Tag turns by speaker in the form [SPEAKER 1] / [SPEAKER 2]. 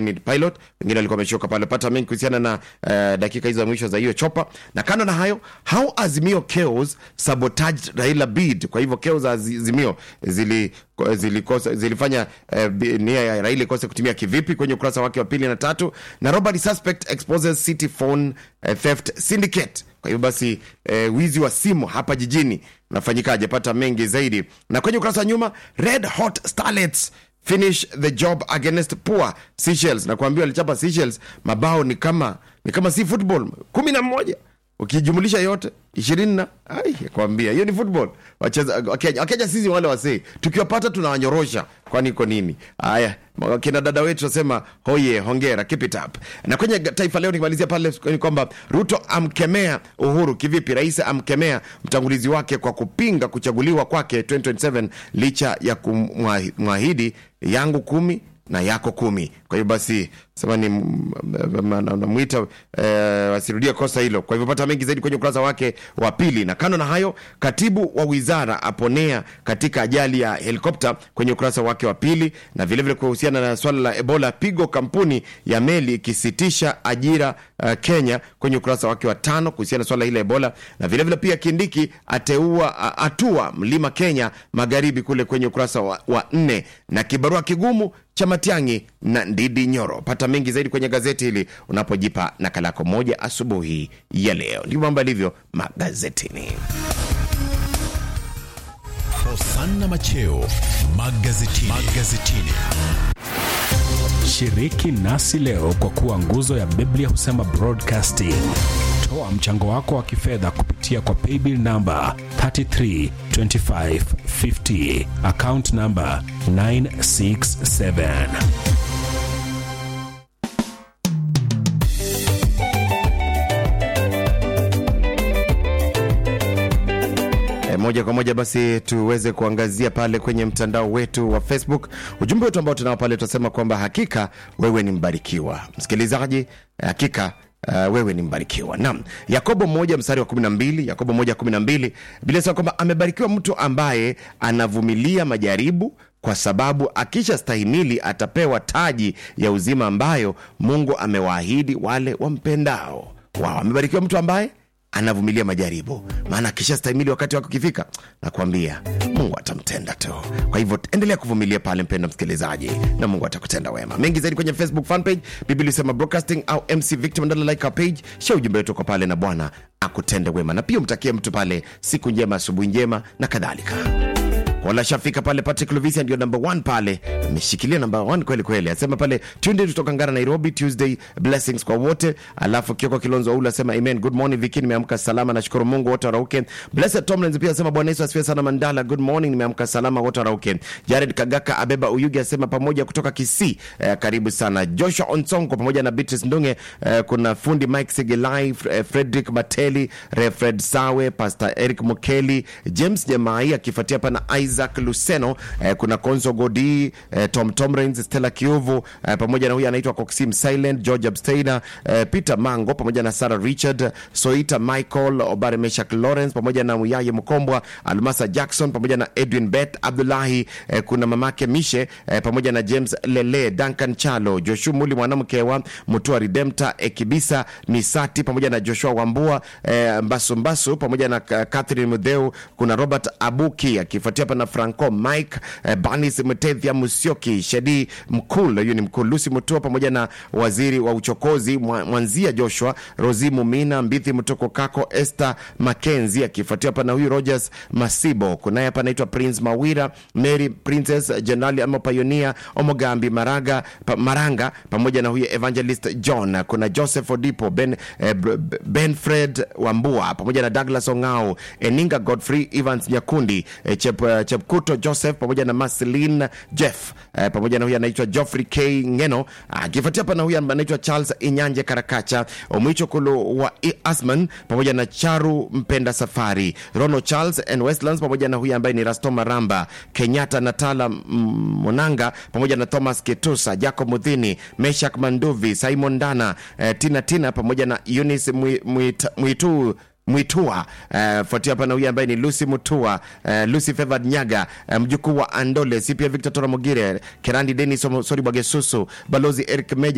[SPEAKER 1] unnamed pilot wengine walikuwa wameshuka pale pata mengi kuhusiana na uh, dakika hizo za mwisho za hiyo chopa na kando na hayo how azimio chaos sabotaged raila bid kwa hivyo chaos za azimio zili zilikosa zilifanya eh, bi- nia ya raila ikose kutumia kivipi kwenye ukurasa wake wa pili na tatu na robbery suspect exposes city phone eh, theft syndicate kwa hivyo basi eh, wizi wa simu hapa jijini unafanyikaje pata mengi zaidi na kwenye ukurasa wa nyuma red hot starlets finish the job against poor Seychelles na kuambiwa alichapa Seychelles mabao ni kama ni kama si football kumi na moja ukijumulisha yote ishirini na ai kwambia hiyo ni football wacheza wakenya wakenya sisi wale wasee tukiwapata tunawanyorosha kwani iko nini haya kina dada wetu wasema hoye hongera keep it up na kwenye taifa leo nikimalizia pale ni kwamba ruto amkemea uhuru kivipi rais amkemea mtangulizi wake kwa kupinga kuchaguliwa kwake 2027 licha ya kumwahidi yangu kumi na yako kumi kwa hivyo basi sema ni namwita eh, wasirudie kosa hilo kwa hivyo pata mengi zaidi kwenye ukurasa wake wa pili na kando na hayo katibu wa wizara aponea katika ajali ya helikopta kwenye ukurasa wake wa pili na vilevile kuhusiana na swala la ebola pigo kampuni ya meli ikisitisha ajira uh, kenya kwenye ukurasa wake wa tano kuhusiana na swala hili la ebola na vilevile vile pia kindiki ateua a- atua mlima kenya magharibi kule kwenye ukurasa wa, wa nne na kibarua kigumu cha matiangi na ndidi nyoro pata mengi zaidi kwenye gazeti hili unapojipa nakala yako moja asubuhi ya leo ndivyo mambo yalivyo magazetini
[SPEAKER 2] Hosanna Macheo magazetini. magazetini.
[SPEAKER 3] Shiriki nasi leo kwa kuwa nguzo ya Biblia husema broadcasting. Toa mchango wako wa kifedha kupitia kwa paybill namba 332550 account namba 967.
[SPEAKER 1] E, moja kwa moja basi tuweze kuangazia pale kwenye mtandao wetu wa facebook ujumbe wetu ambao tunao pale tunasema kwamba hakika wewe ni mbarikiwa msikilizaji hakika Uh, wewe ni mbarikiwa naam yakobo moja mstari wa 12 yakobo moja 12 bila sema kwamba amebarikiwa mtu ambaye anavumilia majaribu kwa sababu akisha stahimili atapewa taji ya uzima ambayo mungu amewaahidi wale wampendao wao amebarikiwa mtu ambaye anavumilia majaribu maana akisha stahimili wakati wake ukifika nakwambia mungu atamtenda tu kwa hivyo endelea kuvumilia pale mpendo msikilizaji na mungu atakutenda wema mengi zaidi kwenye facebook fanpage biblia isema broadcasting au mc victim ndala like our page shia ujumbe wetu kwa pale na bwana akutende wema na pia umtakie mtu pale siku njema asubuhi njema na kadhalika wala shafika pale Patrick Lovisia ndio number one pale, ameshikilia number one kweli kweli. Asema pale tunde kutoka Ngara Nairobi, Tuesday blessings kwa wote. Alafu Kioko Kilonzo Aula asema amen, good morning Viki, nimeamka salama, nashukuru Mungu, wote warauke. Blessed Tomlins pia asema Bwana Yesu asifiwe sana. Mandala, good morning, nimeamka salama, wote warauke. Jared Kagaka Abeba Uyugi asema pamoja kutoka Kisii, eh, karibu sana. Joshua Onsongo pamoja na Beatrice Ndunge, eh, kuna fundi Mike Segelai, eh, Frederick Mateli, Refred Sawe, Pastor Eric Mukeli, James Jemai akifuatia hapa na Isaac Luceno, eh, kuna Konzo Godi, eh, Tom Tomrins, Stella Kiuvu eh, pamoja na huyu anaitwa Coxim Silent, George Absteiner, eh, Peter Mango pamoja na Sarah Richard, Soita Michael, Obare Meshak Lawrence pamoja na Muyaye Mkombwa, Almasa Jackson pamoja na Edwin Bet Abdullahi, eh, kuna mamake Mishe eh, pamoja na James Lele, Duncan Chalo, Joshua Muli mwanamke wa Mutua Redempta, Ekibisa Misati pamoja na Joshua Wambua, eh, Mbasu Mbasu pamoja na uh, Catherine Mudheu, kuna Robert Abuki akifuatia hapa na Franco Mike, eh, Banis Mtethia Musioki, Shedi Mkul, huyu ni Mkul, Lucy Mutua pamoja na waziri wa uchokozi Mwa- Mwanzia Joshua, Rosi Mumina, Mbithi Mtoko Kako, Esther Mackenzie akifuatia hapa na huyu Rogers Masibo, kunaye hapa anaitwa Prince Mawira, Mary Princess, Jenerali ama Pioneer Omogambi Maraga, pa, Maranga pamoja na huyu Evangelist John, kuna Joseph Odipo, Ben, eh, B- B- Benfred Wambua pamoja na Douglas Ongao, Eninga Godfrey Evans Nyakundi, eh, Chep, eh, Chepkuto Joseph pamoja na Marcelin Jeff eh, pamoja na huyu anaitwa Geoffrey K Ngeno akifuatia hapa na huyu anaitwa Charles Inyanje Karakacha, Omwicho Kulu wa I- Asman pamoja na Charu Mpenda Safari, Rono Charles and Westlands pamoja na huyu ambaye ni Rasto Maramba, Kenyatta Natala mm, Monanga pamoja na Thomas Ketusa, Jacob Mudhini, Meshak Manduvi, Simon Dana, eh, Tina Tina pamoja na Eunice Mwi- Mwit- Mwitu Mwitua uh, fuatia hapa na huyu ambaye ni Lucy Mutua uh, Lucy Favored Nyaga uh, mjukuu wa Andole, si pia Victor Tora Mogire, Kerandi Denis Sori Bwagesusu, Balozi Eric Meja